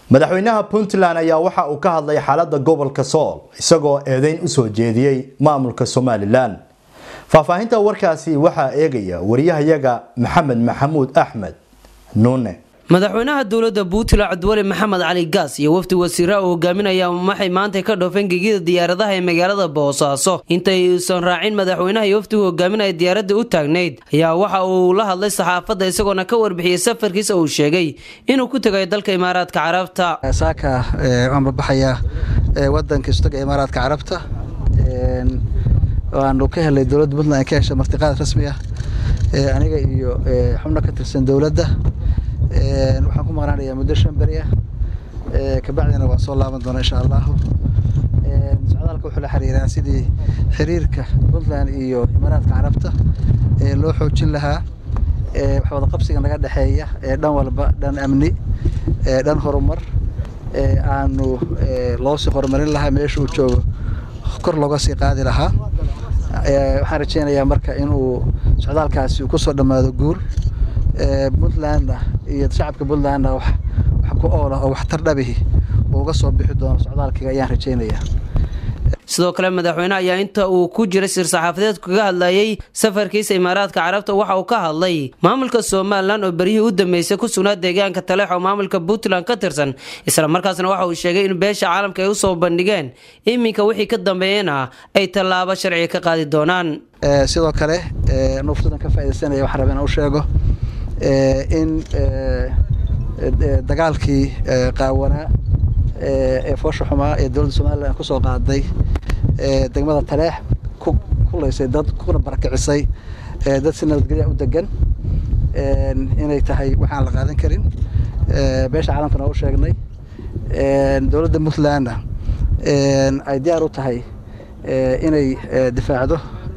madaxweynaha puntland ayaa waxa uu ka hadlay xaalada gobolka sool isagoo eedeyn usoo jeediyey maamulka somalilan faahfaahinta warkaasi waxaa eegaya wariyahayaga maxamed maxamuud axmed nuune madaxweynaha dowladda puntland cabdiweli maxamed cali gaas iyo wafdi wasiira uu hogaaminaya waxay maanta ka dhoofeen gegida diyaaradaha ee magaalada boosaaso intay uusan raacin madaxweynaha iyo wafdigu hogaaminaya diyaaradda u taagnayd ayaa waxa uu la hadlay saxaafadda isagoona ka warbixiyey safarkiisa uu sheegay inuu ku tegayo dalka imaaraadka carabta saaka waan babaxayaa wadanka istaga imaaraadka carabta waanu ka helay dowladda puntland ka heshay martiqaad rasmi ah aniga iyo xubno ka tirsan dowladda waxaan ku maqnaanayaa muddo shan beri ah kabacdina waan soo laaban doonaa insha allahu socdaalka wuxuu la xiriiraa sidii xiriirka puntland iyo imaaraadka carabta loo xoojin lahaa wax wada qabsiga naga dhexeeya dhan walba dhan amni dhan horumar aanu loo sii horumarin lahaa meesha uu joogo kor looga sii qaadi lahaa waxaan rajeynayaa marka inuu socdaalkaasi uu kusoo dhammaado guul puntlandna iyo shacabka puntlandna wax ku oola oo waxtar dhabihi uuga soo bixi doono socdaalkiga ayaan rajeynayaa sidoo kale madaxweyne ayaa inta uu ku jiray sir saxaafadeed kaga hadlayay safarkiisa imaaraadka carabta waxa uu ka hadlay maamulka somalilan oo beryihii u dambeysay ku sugnaa deegaanka taleex oo maamulka puntland ka tirsan isla markaasna waxa uu sheegay in beesha caalamka ay usoo bandhigeen iminka wixii ka dambeeyana ay tallaabo sharciga ka qaadi doonaan sidoo kale nuftadan ka faa'idaysanaya waxaan rabaa inaan u sheego in dagaalkii qaawanaa ee foosha xumaa ee dowladda somalilan kusoo qaaday degmada taleex ku kulaysay dad kuna barakicisay dad si nabadgelya u degan inay tahay waxaan la qaadan karin beesha caalamkana u sheegnay dowladda puntlandna ay diyaar u tahay inay difaacdo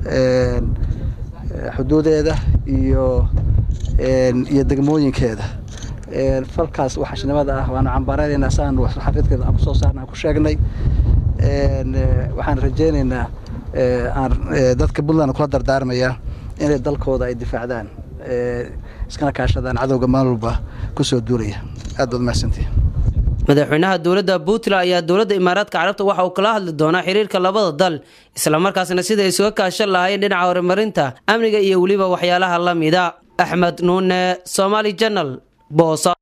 xuduudeeda iyo iyo degmooyinkeeda falkaas waxashnimada ah waanu cambaaraynayna saanu xafidkeeda aan kusoo saarna aan ku sheegnay waxaan rajeynaynaa aan dadka puntland kula dardaarmayaa inay dalkooda ay difaacdaan iskana kaashadaan cadowga maalwalba kusoo duulaya aad baad mahadsantihi madaxweynaha dowladda puntland ayaa dowladda imaaraadka carabta waxa uu kala hadli doonaa xiriirka labada dal islamarkaasna sida ay isuga kaashan lahaayeen dhinaca horumarinta amniga iyo weliba waxyaalaha la mida axmed nuune somaali janal boosa